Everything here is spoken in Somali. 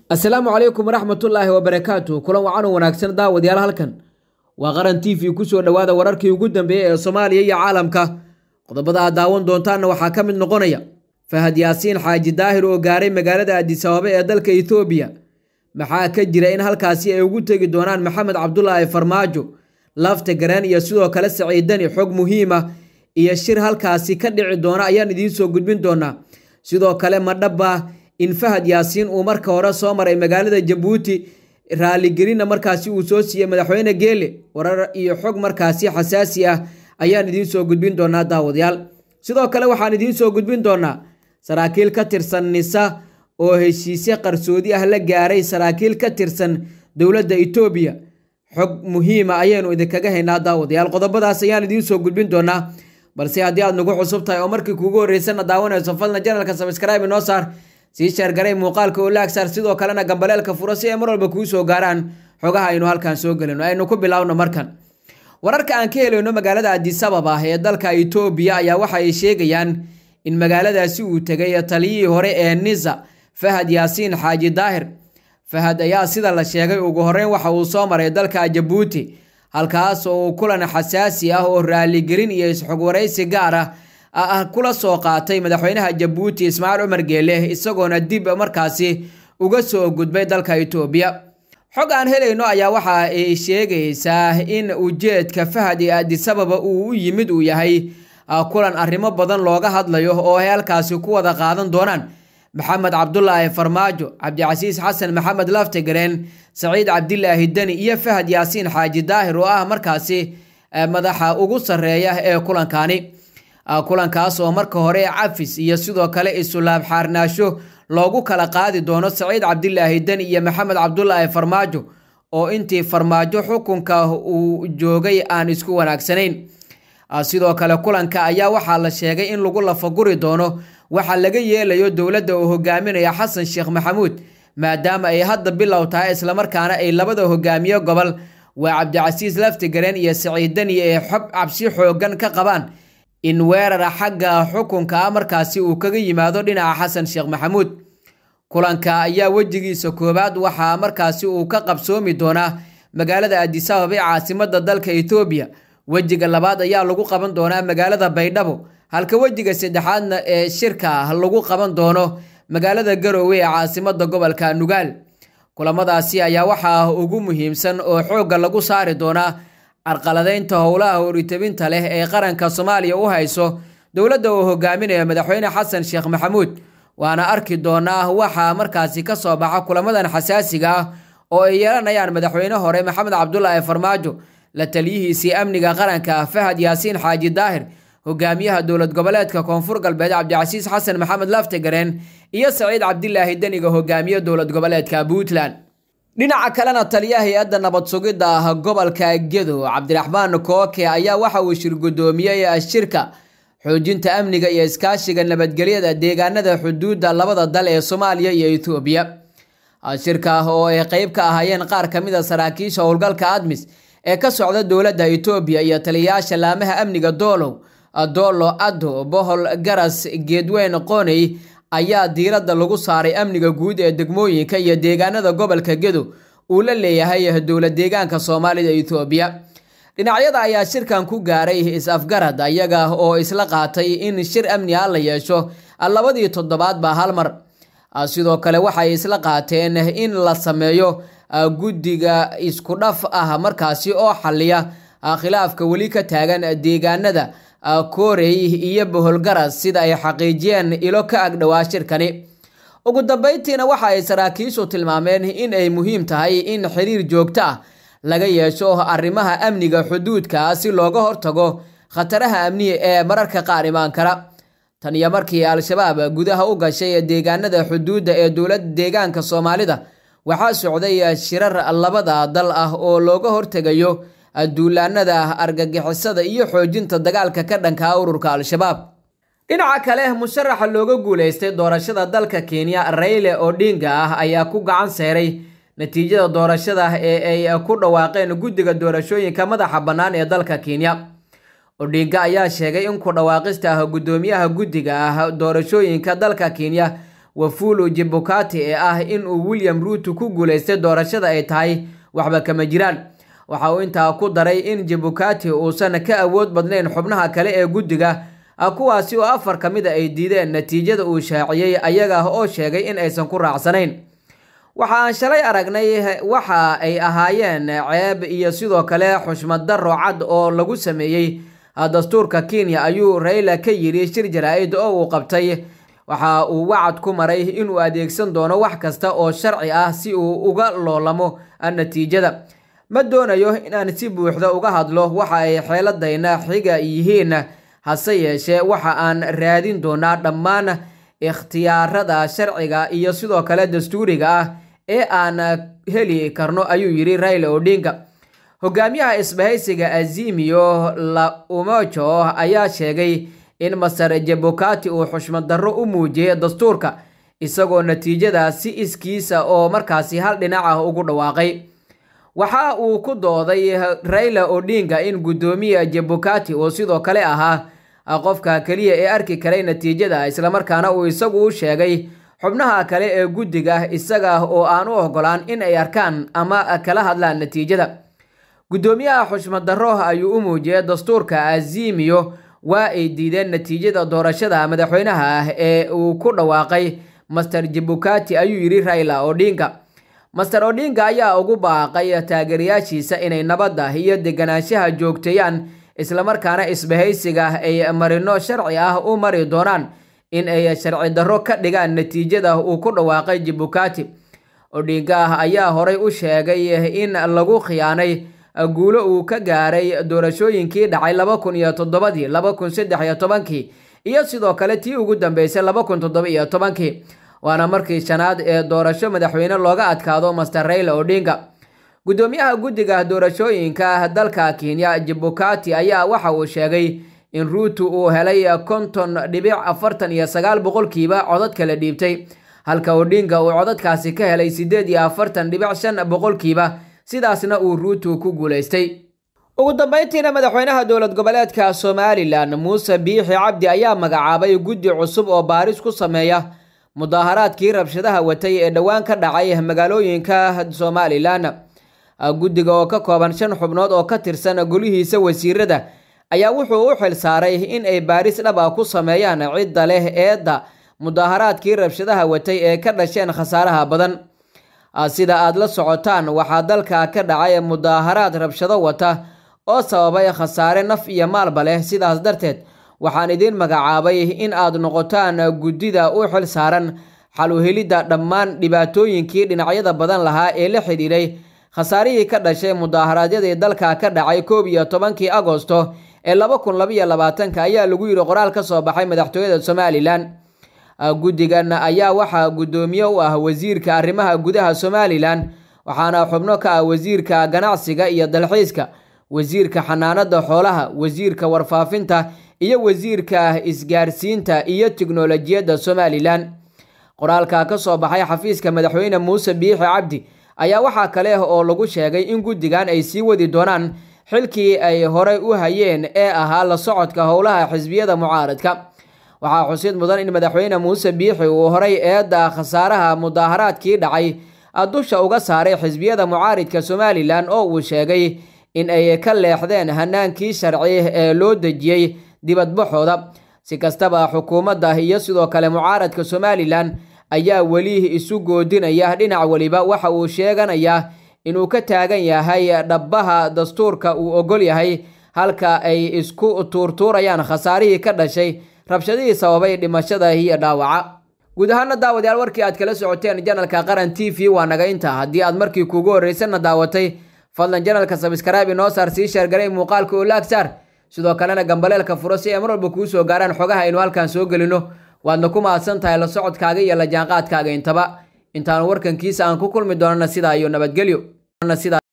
asalaamu calaykum waraxmatullaahi wabarakaatu kulan wacan u wanaagsan daawadayaal halkan waa qaran t v kusoo dhowaada wararkii ugu dambeeyey ee soomaaliya iyo caalamka qodobada aad daawan doontaanna waxaa ka mid noqonaya fahad yaasiin xaaji daahir oo gaaray magaalada adisababa ee dalka etoobiya maxaa ka jira in halkaasi ay ugu tegi doonaan maxamed cabdulaahi farmaajo lafta gareen iyo sidoo kale saciidani xog muhiima iyo shir halkaasi ka dhici doona ayaan idiin soo gudbin doonaa sidoo kale madhabba in fahad yaasiin uu marka hore soo maray magaalada jabuuti raaligelinna markaasi uu soo siiyey madaxweyne geele warar iyo xog markaasi xasaasi ah ayaan idiin soo gudbin doonaa daawadayaal sidoo kale waxaan idiin soo gudbin doonaa saraakiil ka tirsan nisa oo heshiisye qarsoodi ah la gaaray saraakiil ka tirsan dowladda etoobiya xog muhiima ayaynu idinkaga haynaa daawadayaal qodobadaas ayaan idiin soo gudbin doonaa balse haddii aad nagu cusub tahay oo markii kuugu horreysana daawanayso fadlan janalka sabskraibe noo saar sii sheergaray muuqaalka oo laagsaar sidoo kalena gambaleelka furo si ay mar walba kuu soo gaaraan xogaha aynu halkan soo gelino aynu ku bilaawno markan wararka aan ka helayno magaalada adisababa ee dalka etoobiya ayaa waxa ay sheegayaan in magaaladaasi uu tegay taliyihii hore ee nisa fahad yaasiin xaaji daahir fahad ayaa sida la sheegay ugu horeyn waxa uu soo maray dalka jabuuti halkaas oo uu kulan xasaasi ah oo raaligelin iyo isxog waraysi gaar ah ah kula soo qaatay madaxweynaha jabuuti ismaaciil cumar geele isagoona dib markaasi uga soo gudbay dalka etoobiya xog aan helayno ayaa waxa ay sheegaysaa in ujeedka fahad ee adisababa uu u yimid uu yahay kulan arrimo badan looga hadlayo oo ay halkaasi ku wada qaadan doonaan maxamed cabdulaahi farmaajo cabdicasiis xasan maxamed laftagareen saciid cabdilaahi deni iyo fahad yaasiin xaaji daahir oo ah markaasi madaxa ugu sarreeya ee kulankani kulankaas oo marka hore cafis iyo sidoo kale isulaab xaarnaasho loogu kala qaadi doono saciid cabdilaahi deni iyo maxamed cabdulaahi farmaajo oo intii farmaajo xukunka uu joogay aan isku wanaagsanayn sidoo kale kulanka ayaa waxaa la sheegay in lagu lafaguri doono waxaa laga yeelayo dowladda uu hogaaminaya xasan sheekh maxamuud maadaama ay hadda bilow tahay islamarkaana ay labada hogaamiye gobol waa cabdicasiis laftigareen iyo saciid deni ay xob cabsi xoogan ka qabaan in weerara xagga xukunka ah markaasi uu kaga yimaado dhinaca xasan sheekh maxamuud kulanka ayaa wejigiisa koowaad waxaa markaasi uu ka qabsoomi doonaa magaalada adisababa ee caasimada dalka etoobiya wejiga labaad ayaa lagu qaban doonaa magaalada baydhabo halka wejiga saddexaadna ee shirka lagu qaban doono magaalada garoowe ee caasimada gobolka nugaal kulamadaasi ayaa waxaa ugu muhiimsan oo xoogga lagu saari doonaa carqaladeynta howlaha horitabinta leh ee qaranka soomaaliya u hayso dowladda uu hogaaminayo madaxweyne xasan sheekh maxamuud waana arki doonaa waxaa markaasi ka soo baxa kulamadan xasaasiga ah oo ay yeelanayaan madaxweyne hore maxamed cabdulaahi farmaajo la taliyihiisii amniga qaranka fahad yaasiin xaaji daahir hogaamiyaha dowlad goboleedka koonfur galbeed cabdicasiis xasan maxamed laftagareen iyo saciid cabdilaahi deniga hogaamiye dowlad goboleedka puntland dhinaca kalena taliyaha hay-adda nabad sugidda ah gobolka gedo cabdiraxmaan kooke ayaa waxa uu shir guddoomiyey shirka xoojinta amniga iyo iskaashiga nabadgelyada deegaanada xuduudda labada dal ee soomaaliya iyo etoobiya shirka oo ay qeyb ka ahaayeen qaar ka mid a saraakiisha howlgalka admis ee ka socda dowladda etoobiya iyo taliyayaasha laamaha amniga doolow doolo addo bohol garas geedweyn qooney ayaa diiradda lagu saaray amniga guud ee degmooyinka iyo deegaanada gobolka gedo uu la leeyahay dowlad deegaanka soomaalida etoobiya dhinacyada ayaa shirkan ku gaaray is-afgarad ayaga oo isla qaatay in shir amni ah la yeesho labadii toddobaadba hal mar sidoo kale waxay isla qaateen in la sameeyo guddiga isku dhaf ah markaasi oo xaliya khilaafka weli ka taagan deegaanada koorey iyo boholgaras sida ay xaqiijiyeen ilo ka agdhowaa shirkani ugu dambeyntiina waxa ay saraakiishu tilmaameen in ay muhiim tahay in xiriir joogto ah laga yeesho arrimaha amniga xuduudka si looga hortago khataraha amniga ee mararka qaar imaan kara tan iyo markii al-shabaab gudaha u gashay deegaanada xuduudda ee dowlad deegaanka soomaalida waxaa socday shirar labada dal ah oo looga hortegayo duulaanada argagixisada iyo xoojinta dagaalka ka dhanka ururka al-shabaab dhinaca kale musharaxa looga guuleystay doorashada dalka kenya rayle odinga ah ayaa ku gacan seeray natiijada doorashada ee ay ku dhawaaqeen guddiga doorashooyinka madaxa bannaan ee dalka kenya odinga ayaa sheegay in ku dhawaaqista ah guddoomiyaha guddiga ah doorashooyinka dalka kenya wafulu jibukati ee ah inuu william ruuto ku guuleystay doorashada ay tahay waxba kama jiraan waxa uu intaa ku daray in jibukati uusan ka awood badnayn xubnaha kale ee guddiga kuwaasi oo afar ka mid a ay diideen natiijada uu shaaciyey ayaga oo sheegay in aysan ku raacsanayn waxa aan shalay aragnay waxa ay ahaayeen ceeb iyo sidoo kale xushmad darro cad oo lagu sameeyey dastuurka kenya ayuu rayla ka yidhi shir jaraa-id oo uu qabtay waxa uu wacad ku maray inuu adeegsan doono wax kasta oo sharci ah si uu uga loolamo natiijada ma doonayo inaan si buuxda uga hadlo waxa ay xeeladayna xiga yihiin hase yeeshee waxa aan raadin doonaa dhammaan ikhtiyaarada sharciga iyo sidoo kale dastuuriga ah ee aan heli karno ayuu yidhi raila odinga hogaamiyaha isbahaysiga azimio la umojo ayaa sheegay in master jabukati uu xushmad darro u muujiyey dastuurka isagoo natiijada si iskiisa oo markaasi hal dhinac ah ugu dhawaaqay waxa uu ku dooday raila odinga in guddoomiya jabukati uu sidoo kale ahaa qofka keliya ee arki karay natiijada islamarkaana uu isagu u sheegay xubnaha kale ee guddiga isaga oo aan u ogolaan in ay arkaan ama kala hadlaan natiijada guddoomiyaha xushmad darro ayuu u muujiyey dastuurka azimiyo waa ay diideen natiijada doorashada madaxweynaha ah ee uu ku dhawaaqay master jibukati ayuu yidhi raila odinga master odinga ayaa ugu baaqay taageerayaashiisa inay nabadda iyo deganaanshaha joogteeyaan islamarkaana isbahaysiga ay marino sharci ah u mari doonaan in ay sharci darro ka dhigaan natiijada uu ku dhawaaqay jibukati odinga ayaa horay u sheegay in lagu khiyaanay guulo uu ka gaaray doorashooyinkii dhacay laba kun iyo toddobadii laba kun saddex iyo tobankii iyo sidoo kale tii ugu dambeysay laba kun toddoba iyo tobankii waana markii shanaad ee doorasho madaxweyne looga adkaado master raila odinga guddoomiyaha guddiga doorashooyinka dalka kenya jibukati ayaa waxa uu sheegay in ruuto uu helay konton dhibic afartan iyo sagaal boqolkiiba codadka la dhiibtay halka odinga uu codadkaasi ka helay siddeed iyo afartan dhibic shan boqolkiiba sidaasna uu ruuto ku guulaystay ugu dambeyntiina madaxweynaha dowlad goboleedka somalilan muuse biixi cabdi ayaa magacaabay guddi cusub oo baaris ku sameeya mudaaharaadkii rabshadaha watay ee dhowaan ka dhacay magaalooyinka somalilan guddiga oo ka kooban shan xubnood oo ka tirsan golihiisa wasiirada ayaa wuxuu u xil saaray in ay baaris dhab ah ku sameeyaan cidda leh eedda mudaaharaadkii rabshadaha watay ee ka dhasheen khasaaraha badan sida aad la socotaan waxaa dalka ka dhacay mudaaharaad rabshado wata oo sababay khasaare naf iyo maalba leh sidaas darteed waxaan idiin magacaabay in aad noqotaan guddida u xil saaran xal u helidda dhammaan dhibaatooyinkii dhinacyada badan lahaa ee la xidhiidhay khasaarihii ka dhashay mudaaharaadadii dalka ka dhacay koob iyo tobankii agosto ee laba kun labaiyo labaatanka ayaa lagu yidhi qoraal ka soo baxay madaxtooyada somalilan guddigan ayaa waxaa guddoomiye u ah wasiirka arrimaha gudaha somalilan waxaana xubno ka ah wasiirka ganacsiga iyo dalxiiska wasiirka xanaanada xoolaha wasiirka warfaafinta iyo wasiirka isgaarsiinta iyo tiknolojiyadda somalilan qoraalka ka soo baxay xafiiska madaxweyne muuse biixi cabdi ayaa waxaa kale oo lagu sheegay in guddigan ay sii wadi doonaan xilkii ay horey u hayeen ee ahaa la socodka howlaha xisbiyada mucaaradka waxaa xusid mudan in madaxweyne muuse biixi uu horay eedda khasaaraha mudaaharaadkii dhacay dusha uga saaray xisbiyada mucaaridka somalilan oo uu sheegay in ay ka leexdeen hanaankii sharci ee loo dejiyey dibadbaxooda si kastaba xukuumadda iyo sidoo kale mucaaradka somalilan ayaa weli isu goodinaya dhinac weliba waxa uu sheeganayaa inuu ka taagan yahay dhabbaha dastuurka uu ogol yahay halka ay isku tuurtuurayaan khasaarihii ka dhashay rabshadihii sababay dhimashada iyo dhaawaca guud ahaana daawadayaal warkii aad kala socoteen janalka qaran t v waa naga inta haddii aad markii kuugu horreysana daawatay fadlan janalka sabskraibe inoo saar sii sheergaray muuqaalka oo laag saar sidoo kalena gambaleelka furo si ay mar walba kuu soo gaaraan xogaha aynu halkan soo gelino waadna ku mahadsan tahay la socodkaaga iyo la jaanqaadkaaga intaba intaanu warkankiisa aan ku kulmi doonana sidaa iyo nabadgelyo